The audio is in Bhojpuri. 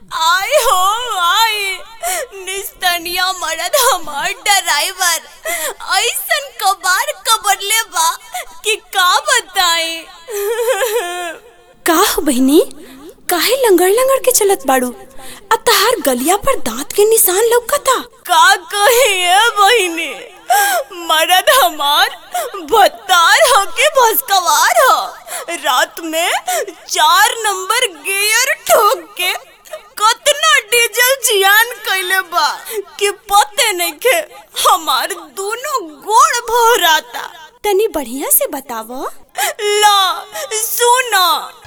आय हो आय निस्तनिया मरद हमार ड्राइवर ऐसन कबार कबरले बा कि का बताई का हो बहिनी काहे लंगड़ लंगड़ के चलत बाड़ू आ तहार गलिया पर दांत के निशान लौकता का कहिए बहिनी मरद हमार भत्तार हो के भस्कवार हो रात में चार नंबर गियर ठोक के कतना डीजल जियान कैले बा कि पते नहीं के हमार दोनों गोड़ भोराता तनी बढ़िया से बताव ला सुना